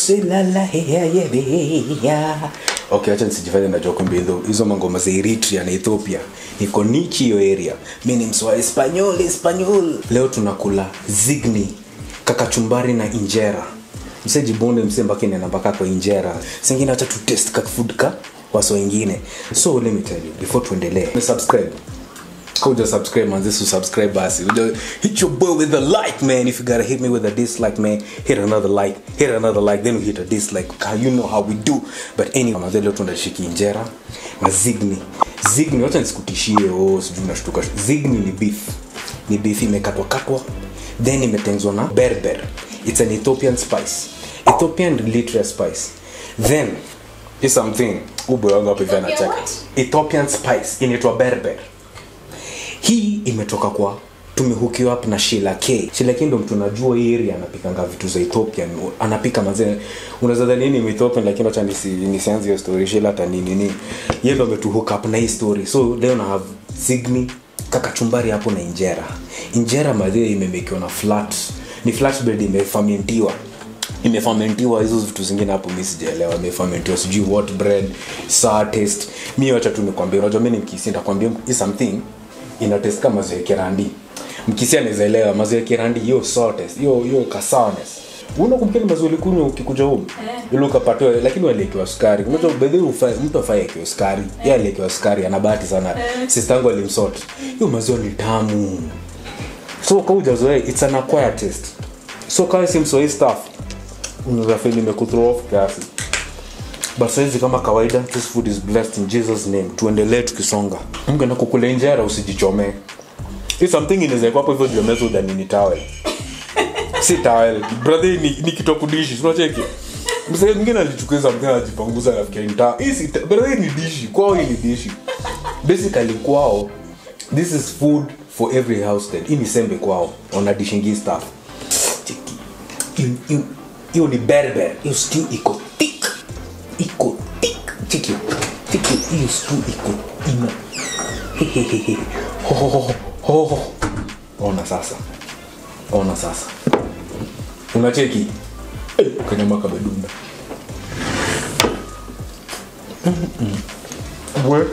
usilala heya yebeya okay acha nisijifanye najua kumbe hizo hizo mangoma za eritrea na ethiopia niko nichi hiyo area mi ni mswa espanyol espanyol leo tunakula zigni kakachumbari na injera msejibonde mse mpaka inaenda mpaka kwa injera singine acha tutest ka food ka waso wengine so let me tell you before tuendelee subscribe kuja subscribe manzi su subscribe basi Uja- hit your boy with a like man if you gotta hit me with a dislike man hit another like hit another like then we hit a dislike How you know how we do but anyway manzi leo tunashiki injera na zigni zigni wacha nisikutishie oh sijui nashtuka zigni ni beef ni beef imekatwa katwa then imetengezwa na berber it's an ethiopian spice ethiopian literal spice then is something ubo wangu hapo hivi Ethiopian anacheka what? ethiopian spice inaitwa berber hii imetoka kwa tumehukiwa up na Sheila K. Sheila K ndo mtu najua hii area anapikanga vitu za Ethiopian. Anapika mazee. Unaweza dhani ni Ethiopian lakini acha nisi nisianze hiyo story Sheila hata nini nini. Yeye ndo ametu hook up na hii story. So leo na have Signi kakachumbari hapo na injera. Injera mazee imemekiwa na flat. Ni flat bread imefermentiwa imefamentiwa hizo vitu zingine hapo mi sijaelewa imefamentiwa sijui what bread sour taste mi wacha tu nikwambia unajua mi ni mkisi nitakwambia hii something ina taste kama maziwa ya kirandi mkisi anaweza elewa maziwa ya kirandi hiyo sour taste hiyo hiyo kasawness unakumbuka ni maziwa ulikunywa ukikuja home ile ukapatiwa lakini waliwekewa sukari unajua bedhi mtu afai akiwa sukari yeye aliwekewa sukari ana bahati sana sister yangu alimsort hiyo maziwa ni tamu so kaujazoea it's an acquired taste so kama si msoi stuff unaweza feel imekuthrow off kiasi but saizi kama kawaida this food is blessed in jesus name tuendelee tukisonga mgenda kukula injera usijichomee hii something inaweza kuwa hapo hivyo juu ya meza udhani ni towel si towel brother ni, ni kitokudishi unacheki msee mwingine alichukua something anajipanguza nafikia ni towel hii si ta- brother hii ni dishi kwao hii ni dishi basically kwao this is food for every household hii ni sembe kwao wanadishingi stuff Cheki. Hiyo- hiyo- hiyo ni berber hiyo stew iko thick iko thick cheki cheki hiyo stew iko ina Hehehehe. Ho, ho, ho, ho, ho. ona sasa ona sasa unacheki Eh, kanyama kabedunda Mm, mm. We.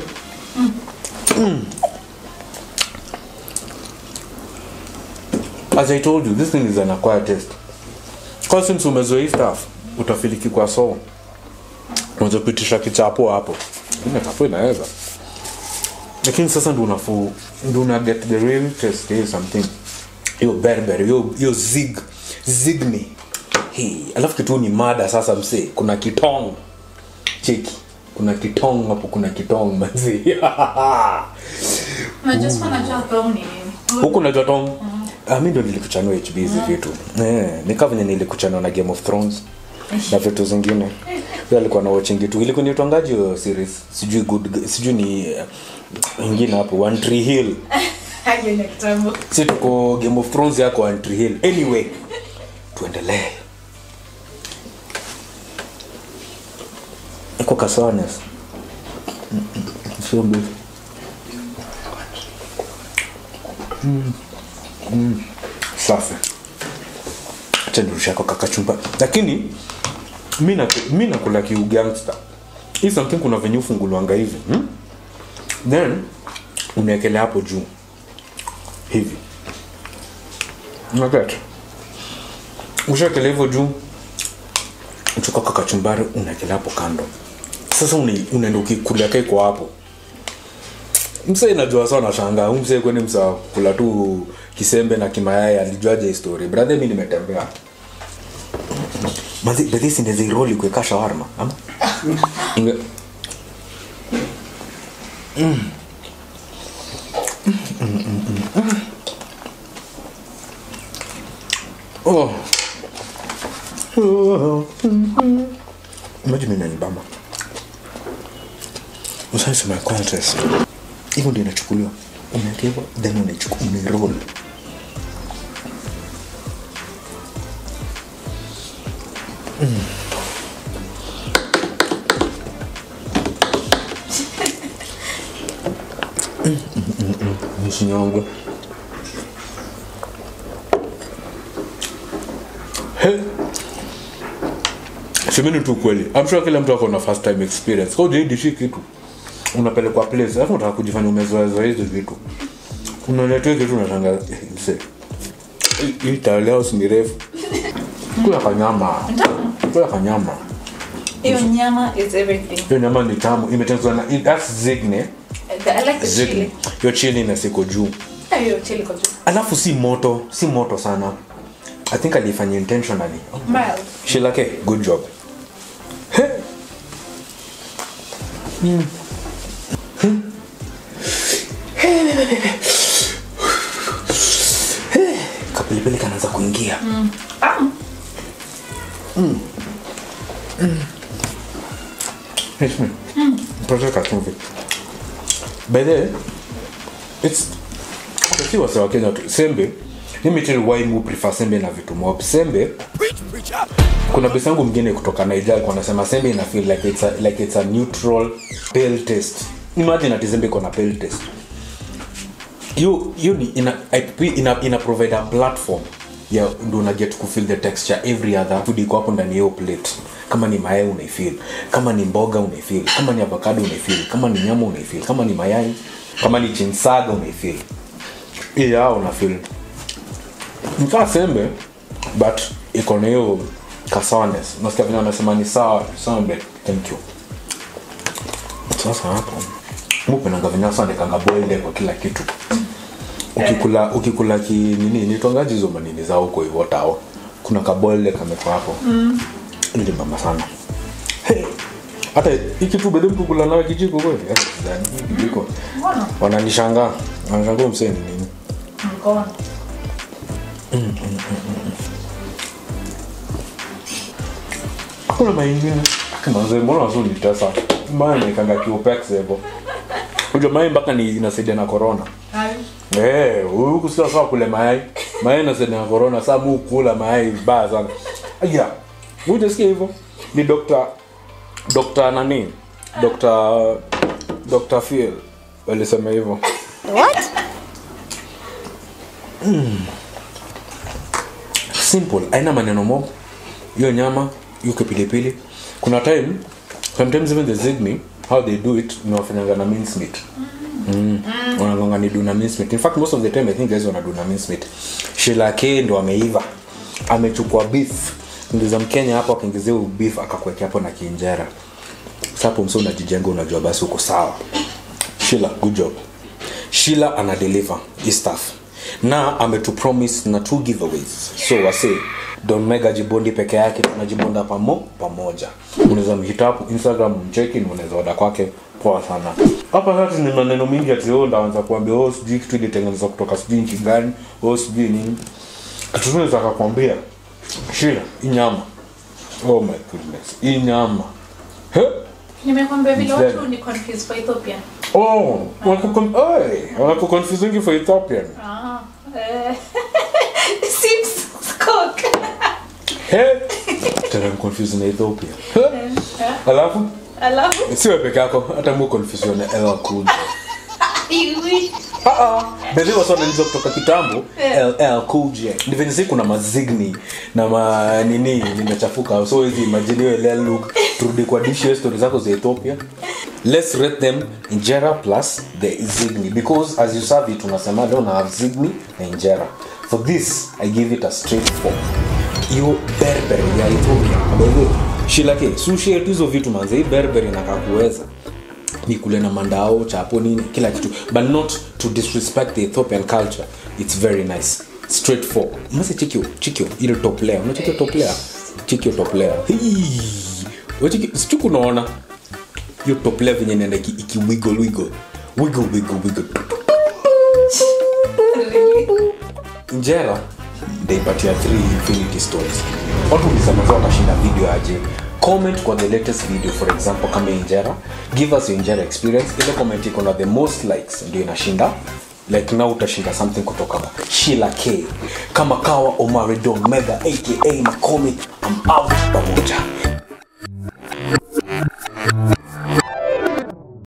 as i told you this thing is an acquired taste Kwa since umezoea hii stuff utafiliki kwa so unazopitisha kichapo hapo ina chapo inaweza lakini sasa ndo unafu ndo una get the real taste hiyo something hiyo berber hiyo hiyo zig zigni hey, alafu kitu ni mada sasa msee kuna kitong cheki kuna kitong hapo kuna kitong manzi Unajua sikuwa najua thong ni nini. huku najua tong ah, mi ndo nilikuchanua hb hizi vitu eh, nika venye nilikuchanua na game of thrones na vitu zingine Huyo alikuwa na watching tu ilikuwa niitwangaji hiyo series sijui good sijui ni uh, ingine hapo one tree hill Hiyo ni kitambo. si tuko game of thrones yako one tree hill anyway tuendelee iko kasanes sio mbili safi chandurushako kakachumba lakini mi na- mi nakula kiugangsta hii something kuna venye ufungulwanga hivi hmm? then unaekelea hapo juu hivi unaget ushaekelea hivyo juu uchukua kakachumbari unaekelea hapo kando sasa una- unaenda ukikulia kaiko hapo msee najua sana shanga msee kweni msa kula tu kisembe na kimayai alijuaje histori brother mi nimetembea mazi bedhisi ndeziroli kuweka shawarma ama Inge- Mm. Mm, mm, mm, mm. Oh. Oh. Imagine mimi nanibamba usasema contest hivyo ndio inachukuliwa umekewa then unaichukua umeroll msinyongo semeni tu kweli I'm sure kila mtu ako na first time experience kwa ujaidishi kitu unapelekwa place alafu unataka kujifanya umezoezoa hizi vitu unaletea kitu unatanga eh, mse hii- hii taliao ni refu kula kanyama kula kanyama Hiyo nyama is everything. hiyo nyama ni tamu imetengenezwa na that's zigne The- I like the zigne chili. hiyo chili na siko juu Ah, hiyo chili kwa juu. alafu si moto si moto sana i think alifanya intentionally Mild. shilake good job He. Mm. He. He. kapilipili kanaanza kuingia Ah, Yes, me. Mtoto kachumvi. By the way, it's okay, si wase wa Kenya tu. Sembe, mimi tell why mu prefer sembe na vitu mob. Sembe, kuna besi yangu mwingine kutoka Nigeria alikuwa anasema sembe ina feel like it's a, like it's a neutral pale taste. Imagine ati sembe iko na pale taste. You you ni ina ina, ina provide a platform ya ndo una get ku feel the texture every other food iko hapo ndani ya hiyo plate kama ni mayai unaifeel kama ni mboga unaifeel kama ni avocado unaifeel kama ni nyama unaifeel kama ni mayai kama ni chinsaga unaifeel hii yao unafeel nikaa sembe but iko na hiyo kasawanes nasikia vile wanasema ni sawa sembe thank you sasa hapo mupenanga vinyasandekanga boiled kwa kila kitu ukikula ukikula ki nini nitwangaji hizo manini za huko hivyo tao kuna kaboiled kameko hapo mm. ili mama sana hey. hata hiki tu bado mtu kula nayo kijiko kweli Eh, sidhani, hii kijiko mbona? wananishangaa wanashangaa mseni nini Mkono. kuna maingine manze mbona wazuri nitesa maana nikanga kiopex hivyo unajua mayai mpaka ni inasaidia na corona Hayo. Eh, huku sio sawa kule mayai. Mayai inasaidia na corona, sasa mu kula mayai vibaya sana. Aya. Unajisikia hivyo? Ni Dr. Dr. nani? Dr. Dr. Phil walisema hivyo. simple haina maneno mob hiyo nyama hiyo kipilipili kuna time sometimes even the zigni how they do it ni wafanyanga na mince meat mm. wanagonga ni duna mince meat in fact most of the time i think guys wana duna mince meat shilake ndo ameiva amechukua beef ngiza mkenya hapo akaingizia huyu beef akakuwekea hapo na kiinjera sapo mso unajijenga unajua basi uko sawa shila good job shila ana deliver hii stuff na ametupromise na two giveaways so wase don mega jibondi peke yake tunajibonda pamo pamoja unaweza mhita hapo instagram mcheki na unaweza oda kwake poa sana hapa sasa ni maneno mingi ati oh ndaanza kuambia oh sijui kitu ilitengenezwa kutoka sijui nchi gani oh sijui nini kitu tunaweza kakwambia shila hii nyama oh my goodness hii nyama He? nimekwambia vile Mzee. watu ni confused kwa ethiopia oh wanakukon- Oi, wanakuconfusingi for ethiopian ah, eh, seems cook He? tena confuse na ethiopia He? alafu alafu siwe peke yako hata mu confuse na ll cool J. iwi bedhi wasananiza kutoka kitambo ll cool j ni venye si kuna mazigni na ma nini nimechafuka so hizi imagine hiyo ll look turudi kwa dishes story zako za ethiopia let's rate them injera plus the zigni because as you serve it unasema leo na have zigni na injera for this i give it a straight four hiyo berber ya ethiopia By shilake sushi tu hizo vitu manze hii berber inakaa kuweza ni kule na mandao chapo nini kila kitu but not to disrespect the ethiopian culture it's very nice straight for mase chikio chikio ile top layer unachikio top layer chikio top layer Hii. Wachiki- sichuku unaona hiyo top layer venye inaenda iki, iki wiggle wiggle wiggle wiggle wiggle njera ndaipatia 3 infinity stones watu ulisemaza watashinda video aje comment kwa the latest video for example kama injera give us your injera experience ile comment iko na the most likes ndio inashinda like now utashinda something kutoka kwa shila k kama kawa omaridon mega aka macomic i'm out pamoja